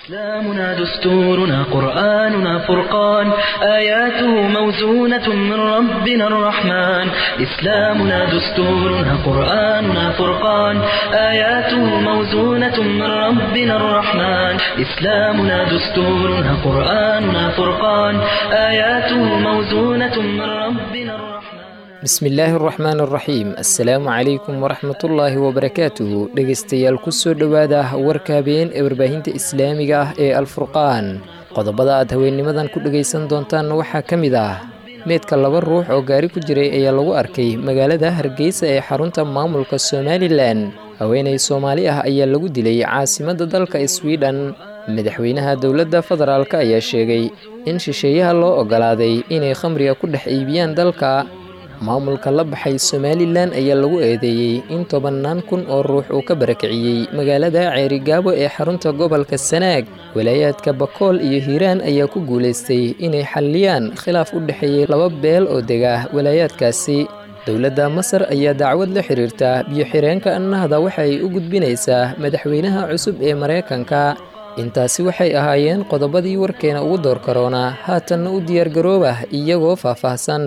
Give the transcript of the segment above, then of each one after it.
إسلامنا دستورنا قرآننا فرقان آياته موزونة من ربنا الرحمن إسلامنا دستورنا قرآننا فرقان آياته موزونة من ربنا الرحمن إسلامنا دستورنا قرآننا فرقان آياته موزونة من ربنا الرحمن bismillaahi araxmaan araxiim assalaamu calaykum waraxmatullaahi wabarakaatuhu dhegaystayaal kusoo dhowaada warka habeen ee warbaahinta islaamiga ah ee alfurqaan qodobada aad haweennimadan ku dhegaysan doontaan waxaa ka mid ah meedka laba ruux oo gaari ku jiray ayaa lagu arkay magaalada hargeysa ee xarunta maamulka somalilan haweenay soomaali ah ayaa lagu dilay caasimadda dalka swidhen madaxweynaha dowladda federaalk ayaa sheegay in shisheeyaha loo ogolaaday inay khamriga ku dhex iibiyaan dalka maamulka la baxay somalilan ayaa lagu eedeeyey in tobannaan kun oo ruux uu ka barakiciyey magaalada ceerigaabo ee xarunta gobolka sanaag walaayaadka bakool iyo hiiraan ayaa ku guulaystay inay xalliyaan khilaaf u dhexeeyey laba beel oo dega walaayaadkaasi dowladda masar ayaa dacwad la xiriirta biyo-xireenka annahda waxay u gudbinaysaa madaxweynaha cusub ee maraykanka intaasi waxay ahaayeen qodobadii warkeena ugu door karoona haatanna u diyaargaroobah iyagoo faahfaahsan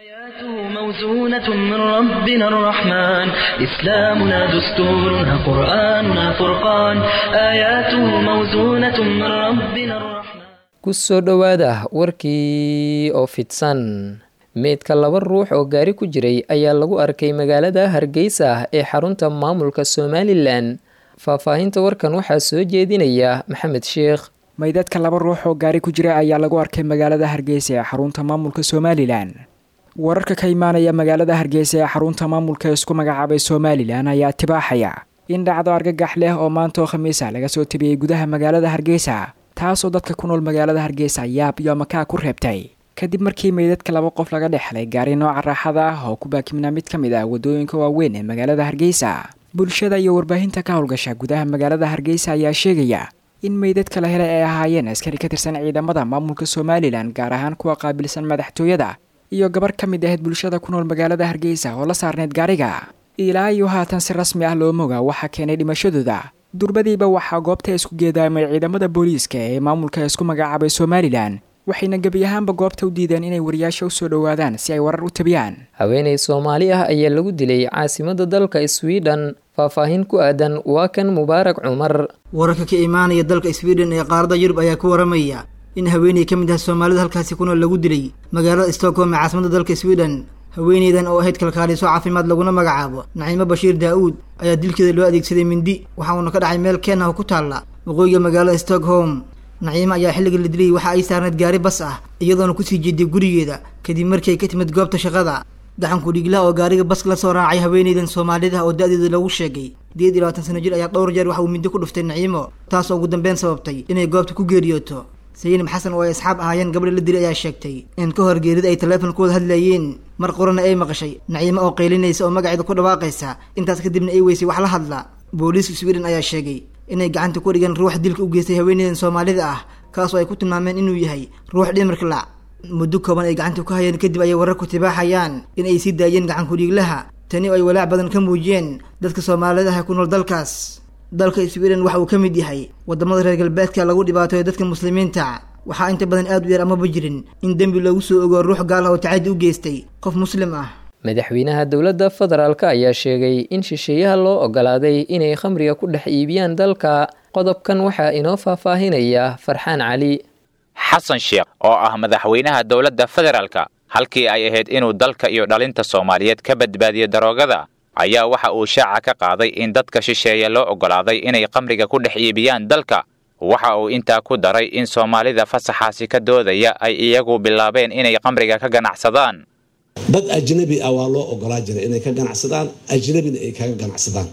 موزونة من ربنا الرحمن إسلامنا دستورنا قرآننا فرقان آياته موزونة من ربنا الرحمن kusoo dhowaada warkii oo fidsan meydka laba ruux oo gaari ku jiray ayaa lagu arkay magaalada hargeysa ee xarunta maamulka somalilan faahfaahinta warkan waxaa soo jeedinaya maxamed sheekh maydadka laba ruux oo gaari ku jira ayaa lagu arkay magaalada hargeysa ee xarunta maamulka somalilan wararka ka imaanaya magaalada hargeysa ee xarunta maamulka isku magacaabay somalilan ayaa tibaaxaya in dhacdo argagax leh oo maanta oo khamiisa laga soo tabiyey gudaha magaalada hargeysa taasoo dadka ku nool magaalada hargeysa yaab iyo makaa ku reebtay kadib markii meydadka laba qof laga dhexlay gaari nooca raaxada ah oo ku baakimnaa mid ka mid ah waddooyinka waaweyn ee magaalada hargeysa bulshada iyo warbaahinta ka howlgasha gudaha magaalada hargeysa ayaa sheegaya in meydadka la helay ay ahaayeen askari ka tirsan ciidamada maamulka somalilan gaar ahaan kuwa qaabilsan madaxtooyada iyo gabar ka mid ahayd bulshada ku nool magaalada hargeysa oo la saarneyd gaariga ilaa iyo haatan si rasmi ah loo moga waxaa keenay dhimashadooda durbadiiba waxaa goobta isku geedaamay ciidamada booliiska ee maamulka isku magacaabay somalilan waxayna gebi ahaanba goobta u diideen inay wariyaasha usoo dhowaadaan si ay warar u tabiyaan haweenay soomaali ah ayaa lagu dilay caasimadda dalka swidhen faahfaahin ku aadan waa kan mubaarak cumar wararka ka imaanaya dalka swidhen ee qaaradda yurub ayaa ku waramaya in haweeney ka mid ah soomaalida halkaasi ku nool lagu dilay magaalada stockholm ee caasimada dalka sweden haweeneydan oo ahayd kalkaaliso caafimaad laguna magacaabo naciimo bashiir daa-uud ayaa dilkeeda loo adeegsaday mindi waxa uuna ka dhacay meel keenah oo ku taalla waqooyiga magaalada stockholm naciimo ayaa xilliga la dilay waxa ay saarneyd gaari bas ah iyadoona kusii jeeday gurigeeda kadib markii ay ka timid goobta shaqada gaxanku dhiglaha oo gaariga baska la soo raacay haweeneydan soomaalida oo da-deeda lagu sheegay sideed iyo labaatan sano jir ayaa dhowr jeer waxa uu mindi ku dhuftay naciimo taas oo ugu dambeyn sababtay inay goobta ku geeriyooto sayinab xasan oo ay asxaab ahaayeen gabadha la dilay ayaa sheegtay in ka hor geerida ay taleefon ku wada hadlayeen mar qorana ay maqashay naciimo oo qaylinaysa oo magaceeda ku dhawaaqaysa intaas kadibna ay weysay wax la hadla booliiska sweden ayaa sheegay inay gacanta ku dhigeen ruuxa dilka u geystay haweeneydan soomaalida ah kaasoo ay ku tilmaameen inuu yahay ruux dhimirka lac muddo kooban ay gacanta ku hayeen kadib ayay warar ku tibaaxayaan in ay sii daayeen gacanku dhiiglaha tani oo ay walaac badan ka muujiyeen dadka soomaalida ah ku nool dalkaas dalka sweden waxa uu ka mid yahay wadamada reer galbeedka lagu dhibaatayo dadka muslimiinta waxaa inta badan aad u yar amaba jirin in dembi lagu soo ogo ruux gaal ah oo tacadi u geystay qof muslim ah madaxweynaha dowladda federaalk ayaa sheegay in shisheeyaha loo ogolaaday inay khamriga ku dhex iibiyaan dalka qodobkan waxaa inoo faahfaahinaya farxaan cali xasan sheekh oo ah madaxweynaha dowladda federaalka halkii ay ahayd inuu dalka iyo dhalinta soomaaliyeed ka badbaadiyo daroogada ayaa waxa uu shaaca ka qaaday in dadka shisheeye loo oggolaaday inay khamriga ku dhex iibiyaan dalka waxa uu intaa ku daray in soomaalida fasaxaasi ka doodaya ay iyagu bilaabeen inay khamriga ka ganacsadaan dad ajnabi ah waa loo ogolaa jiray inay ka ganacsadaan ajnabina ay kaga ganacsadaan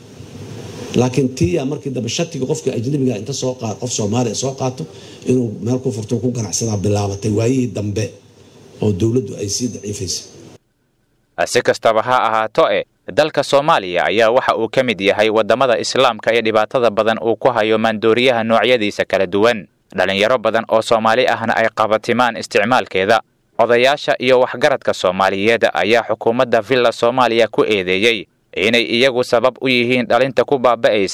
laakiin tiya markii dambe shatiga qofka ajnabiga inta soo qaad qof soomaaliya soo qaato inuu meel ku furto ku ganacsadaa bilaabatay waayihii dambe oo dowladdu ay sii daciifaysay si kastaba ha ahaato e dalka soomaaliya ayaa waxa uu ka mid yahay waddamada islaamka ee dhibaatada badan uu ku hayo maandooriyaha noocyadiisa kala duwan dhallinyaro badan oo soomaali ahna ay qabatimaan isticmaalkeeda odayaasha iyo waxgaradka soomaaliyeed ayaa xukuumadda villa soomaaliya ku eedeeyey inay iyagu sabab u yihiin dhalinta ku baaba'aysa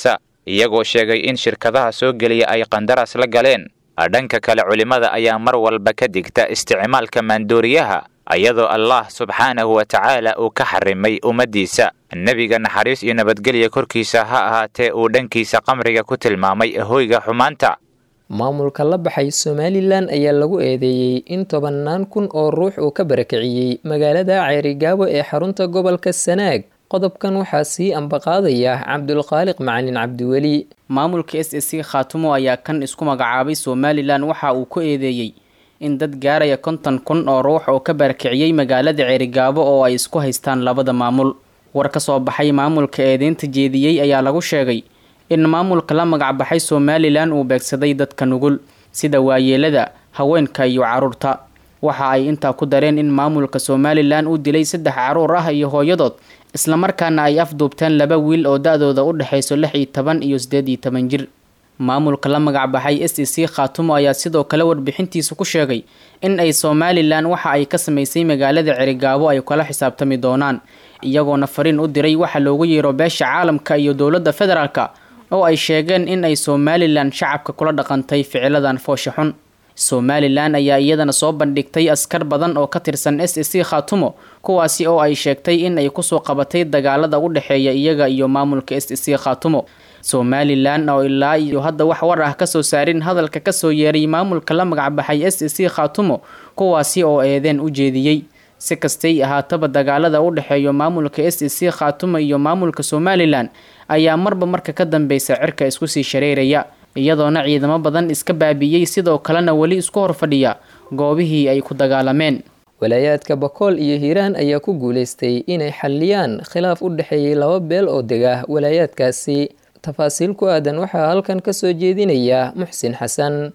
iyagoo sheegay in shirkadaha soo geliya ay qandaraas la galeen dhanka kale culimmada ayaa mar walba ka digta isticmaalka maandooriyaha iyadoo allah subxaanahu wa tacaala uu ka xarimay ummaddiisa nebiga naxariis iyo nabadgelya korkiisa ha ahaatee uu dhankiisa qamriga ku tilmaamay hoyga xumaanta maamulka la baxay somalilan ayaa lagu eedeeyey in tobannaan kun oo ruux uu ka barakiciyey magaalada ceerigaabo ee xarunta gobolka sanaag qodobkan waxaa sii ambaqaadaya cabdulkhaaliq macalin cabdiweli maamulka s s c khaatumo ayaa kan isku magacaabay somalilan waxa uu ku eedeeyey in dad gaaraya konton kun oo ruux oo ka barakiciyey magaalada ceerigaabo oo ay isku haystaan labada maamul war ka soo baxay maamulka eedeynta jeediyey ayaa lagu sheegay in maamulka la magacbaxay somalilan uu beegsaday dadka nugul sida waayeelada haweenka iyo caruurta waxa ay intaa ku dareen in maamulka somalilan uu dilay saddex caruur ah iyo hooyadood islamarkaana ay afduubteen laba wiil oo da-dooda u dhexayso lix iyo toban iyo sideed iyo toban jir maamulka la magacbaxay s e c khaatumo ayaa sidoo kale warbixintiisa ku sheegay in ay somalilan waxa ay ka samaysay magaalada cerigaabo ay kala xisaabtami doonaan iyagoona fariin u diray waxa loogu yeero beesha caalamka iyo dowladda federaalka oo ay sheegeen in ay somalilan shacabka kula dhaqantay ficiladan foosha xun somalilan ayaa iyadana soo bandhigtay askar badan oo ka tirsan s e c khaatumo kuwaasi oo ay sheegtay in ay kusoo qabatay dagaalada u dhexeeya iyaga iyo maamulka s e c khaatumo somalilan oo ilaa iyo hadda wax war ah kasoo saarin hadalka kasoo yeeray maamulka la magacbaxay s e c khaatumo kuwaasi oo eedeen u jeediyey si kastay ahaataba dagaalada u dhexeeya maamulka s e c khaatumo iyo maamulka somalilan ayaa marba marka ka dambeysa cirka isku sii shareeraya iyadoona ciidamo badan iska baabi'iyey sidoo kalena weli isku hor fadhiya goobihii ay ku dagaalameen walaayaadka bakool iyo hiiraan ayaa ku guulaystay inay xalliyaan khilaaf u dhexeeyey laba beel oo dega walaayaadkaasi tafaasiil ku aadan waxaa halkan ka soo jeedinaya muxsin xasan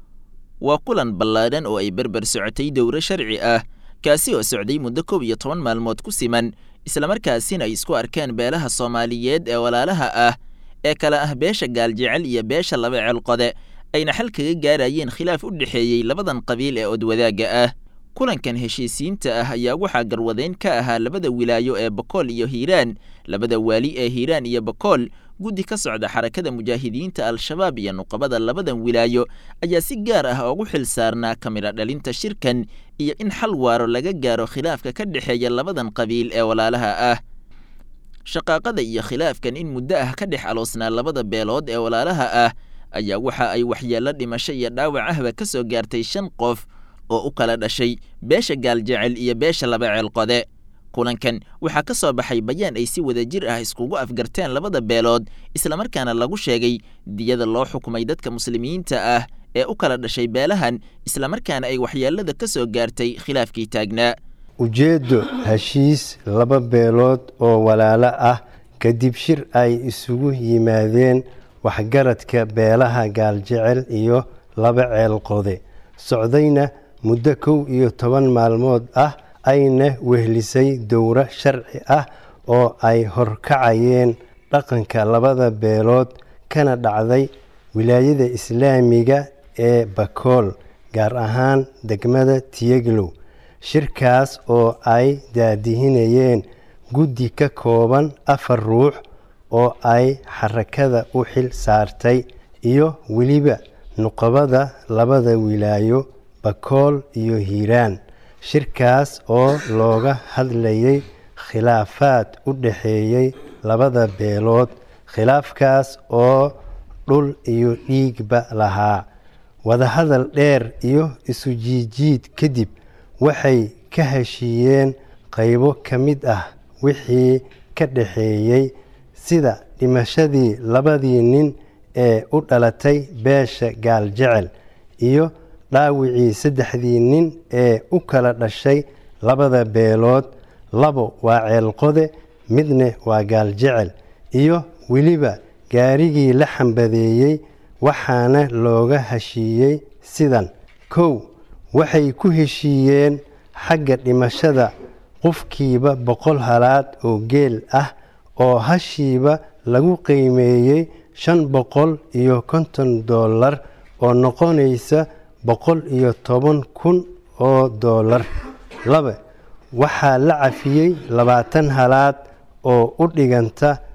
waa kulan ballaadhan oo ay berber socotay dowro sharci ah kaasi oo socday muddo koob iyo toban maalmood ku siman islamarkaasina ay isku arkeen beelaha soomaaliyeed ee walaalaha ah ee kala ah beesha gaaljecel iyo beesha laba ceelqode ayna xal kaga gaarayeen khilaaf u dhexeeyey labadan qabiil ee odwadaagga ah kulankan heshiisiinta ah ayaa waxaa garwadeyn ka ahaa labada wilaayo ee bakool iyo hiiraan labada waali ee hiiraan iyo bakool guddi ka socda xarakada mujaahidiinta al-shabaab iyo nuqabada labadan wilaayo ayaa si gaar ah ugu xil saarnaa kamidha dhalinta shirkan iyo in xal waaro laga gaaro khilaafka ka dhexeeya labadan qabiil ee walaalaha ah shaqaaqada iyo khilaafkan in muddo ah ka dhex aloosnaa labada beelood ee walaalaha ah ayaa waxa ay waxyeello dhimasho iyo dhaawac ahba ka soo gaartay shan qof oo u kala dhashay beesha gaaljecel iyo beesha laba ceelqode kulankan waxaa ka soo baxay bayaan ay si wada jir ah iskugu afgarteen labada beelood islamarkaana lagu sheegay diyada loo xukumay dadka muslimiinta ah ee u kala dhashay beelahan islamarkaana ay waxyeelada ka soo gaartay khilaafkii taagnaa ujeeddo heshiis laba beelood oo walaalo ah kadib shir ay isugu yimaadeen waxgaradka beelaha gaaljecel iyo laba ceelqode socdayna muddo kow iyo toban maalmood ah ayna wehlisay dowro sharci ah oo ay horkacayeen dhaqanka labada beelood kana dhacday wilaayada islaamiga ee bakool gaar ahaan degmada tiyeglow shirkaas oo ay daadihinayeen guddi ka kooban afar ruux oo ay xarakada u xil saartay iyo weliba nuqabada labada wilaayo bakool iyo hiiraan shirkaas oo looga hadlayay khilaafaad u dhexeeyey labada beelood khilaafkaas oo dhul iyo dhiigba lahaa wadahadal dheer iyo isu jiijiid kadib waxay ka heshiiyeen qaybo ka mid ah wixii ka dhexeeyey sida dhimashadii labadii nin ee u dhalatay beesha gaaljecel iyo dhaawicii saddexdii nin ee u kala dhashay labada beelood labo waa ceelqode midna waa gaaljecel iyo weliba gaarigii la xambadeeyey waxaana looga heshiiyey sidan kow waxay ku heshiiyeen xagga dhimashada qofkiiba boqol halaad oo geel ah oo hashiiba lagu qiimeeyey shan boqol iyo konton dollar oo noqonaysa boqol iyo toban kun oo dollar laba waxaa la cafiyey labaatan halaad oo u dhiganta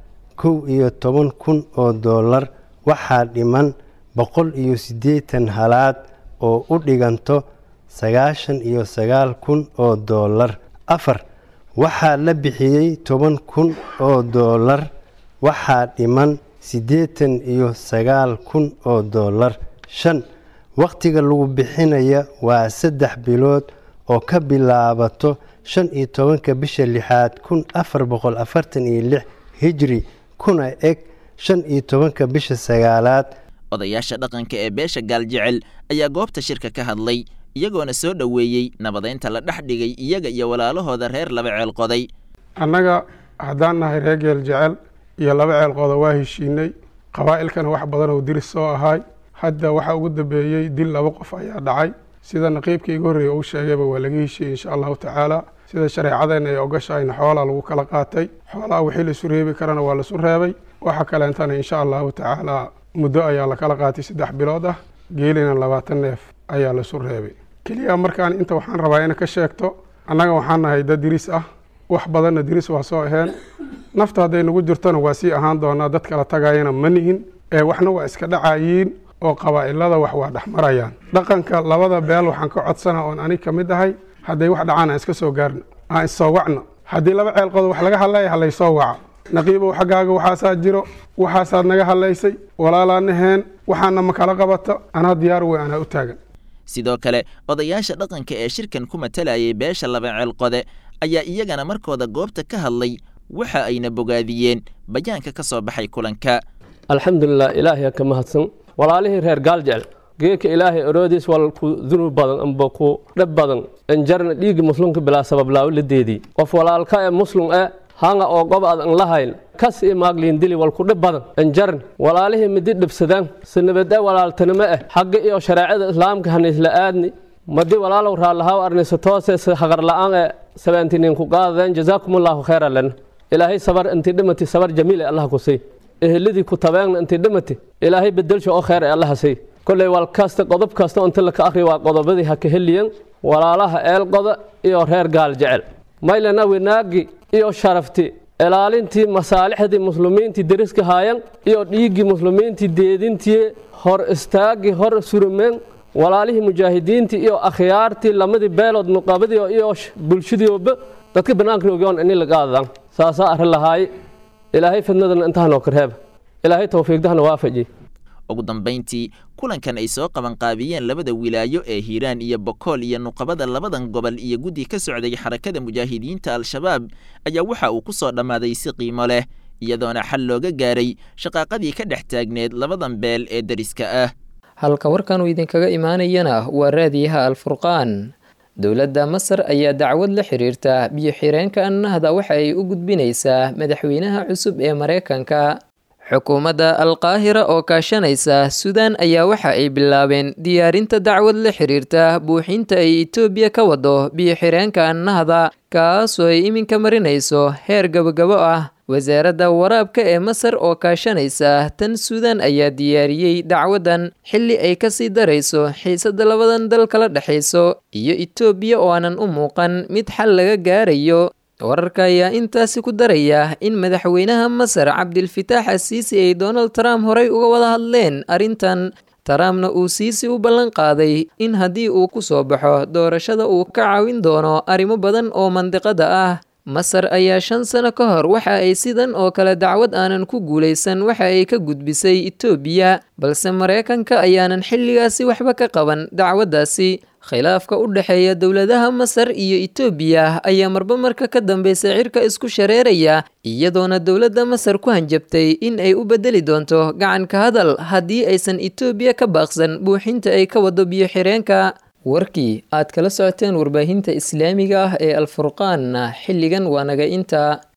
kow iyo toban kun oo doolar waxaa dhiman boqol iyo siddeetan halaad oo u dhiganto sagaashan iyo sagaal kun oo doolar afar waxaa la bixiyey toban kun oo doolar waxaa dhiman siddeetan iyo sagaal kun oo doolar shan wakhtiga lagu bixinaya waa saddex bilood oo ka bilaabato shan iyo tobanka bisha lixaad kun afar boqol afartan iyo lix hijri kuna eg shan iyo tobanka bisha sagaalaad odayaasha dhaqanka ee beesha gaaljecel ayaa goobta shirka ka hadlay iyagoona soo dhoweeyey nabadeynta la dhex dhigay iyaga iyo walaalahooda reer laba ceel qoday annaga haddaan nahay reer geel jecel iyo laba ceel qoda waa heshiinay qabaa'ilkana wax badan oo diris soo ahaay hadda waxaa ugu dambeeyey dil laba qof ayaa dhacay sida naqiibkii igu horreeya uu sheegayba waa laga heshiiyey insha allahu tacaala sida shareecadeenna ay ogashahayna xoolaa lagu kala qaatay xoolaha wixii laisu reebi karana waa laisu reebay waxa kaleentana insha allahu tacaala muddo ayaa la kala qaatay saddex bilood ah geelina labaatan neef ayaa laisu reebay keliya markaan inta waxaan rabaa ina ka sheegto annaga waxaan nahay dad diris ah wax badanna diris waa soo aheen nafta hadday nagu jirtona waa sii ahaan doonaa dad kala tagayana ma nihin ee waxna waa iska dhacayiin oo qabaa'ilada wax waa dhex marayaan dhaqanka labada beel waxaan ka codsanaa oon anig ka mid ahay hadday wax dhacaan aan iska soo gaarno aan issoo wacno haddii laba ceel qodo wax laga hadlaya halaysoo waca naqiibow xaggaaga waxaasaa jiro waxaasaad naga hadlaysay walaalaa waxaana ma kala qabata anaa diyaar wey anaa u taagan sidoo kale odayaasha dhaqanka ee shirkan ku matalayay beesha laba ceelqode ayaa iyagana markooda goobta ka hadlay waxa ayna bogaadiyeen bayaanka ka soo baxay kulanka alxamdulilah ilaahay ka mahadsan walaalihii reer gaaljecel geeka ilaahay oroodiis wal ku dunuub badan amba ku dhab badan enjarna dhiiggi muslimka bilaa sabab laawo la deedii qof walaalka ee muslim e hanga oo gob ad an lahayn kas i maagliin dili wal ku dhib badan enjarn walaalihii midi dhibsadaan sinabade walaaltanimo eh xagga iyo shareecada islaamka haniisla aadni madi walaalow raallahaw arnisa toose haqar la'aan ee sabeentiniin ku qaadadeen jazaakumullahu khayra lana ilaahay sabar intii dhimati sabar jamiile allah ku sii eheladii ku tabeegna intii dhimati ilaahay bedelsha oo khayr ee allaha sii kolley wal kasta qodob kasta inta laka akhri waa qodobadii ha ka heliyan walaalaha eelqoda iyo reer gaal jecel maylana wanaagi iyo sharafti ilaalintii masaalixdii muslimiintii deriska haayan iyo dhiiggii muslimiintii deedintii hor istaagii hor surumeen walaalihii mujaahidiintii iyo akhyaartii lamadii beelood nuqabadii iyo bulshadiiba dadka banaanka ogyoon ini lagaadadan saasaa arrin lahaay ilaahay fidnadana intahanoo karheeba ilaahay towfiiqdahana waafaji ugu dambayntii kulankan ay soo qabanqaabiyeen labada wilaayo ee hiiraan iyo bokool iyo nuqabada labadan gobol iyo guddi ka socday xarakada mujaahidiinta al-shabaab ayaa waxa uu ku soo dhammaaday si qiimo leh iyadoona xal looga gaaray shaqaaqadii ka dhex taagneed labadan beel ee deriska ah halka warkan uu idinkaga imaanayana waa raadiyaha alfurqaan dowladda masar ayaa dacwad la xiriirta biyo-xireenka annahda waxa ay u gudbinaysaa madaxweynaha cusub ee mareykanka xukuumadda alqaahira oo kaashanaysa suudaan ayaa waxa ay bilaabeen diyaarinta dacwad la xiriirta buuxinta ay etoobiya ka wado biyo-xireenka annahda kaasoo ay iminka marinayso heer gabogabo ah wasaaradda waraabka ee masar oo kaashanaysa tan suudaan ayaa diyaariyey dacwaddan xilli ay kasii darayso xiisadda labadan dal kala dhexayso iyo etoobiya oo aanan u muuqan mid xal laga gaarayo wararka ayaa intaasi ku daraya in madaxweynaha masar cabdilfitaax asiisi ay donald trump horey uga wada hadleen arrintan trumpna uu siisi u ballan qaaday in haddii uu ku soo baxo doorashada uu ka caawin doono arrimo badan oo mandiqada ah masar ayaa shan sano ka hor waxa ay sidan oo kale dacwad aanan ku guulaysan waxa ay ka gudbisay etoobiya balse mareykanka ayaanan xilligaasi waxba ka qaban dacwaddaasi khilaafka u dhexeeya dowladaha masar iyo etoobiya ayaa marba marka ka dambeysa cirka isku shareeraya iyadoona dowladda masar ku hanjabtay in ay u bedeli doonto gacanka hadal haddii aysan etoobiya ka baaqsan buuxinta ay ka wado biyo-xireenka warkii aad kala socoteen warbaahinta islaamiga ah ee alfurqaanna xilligan waa naga inta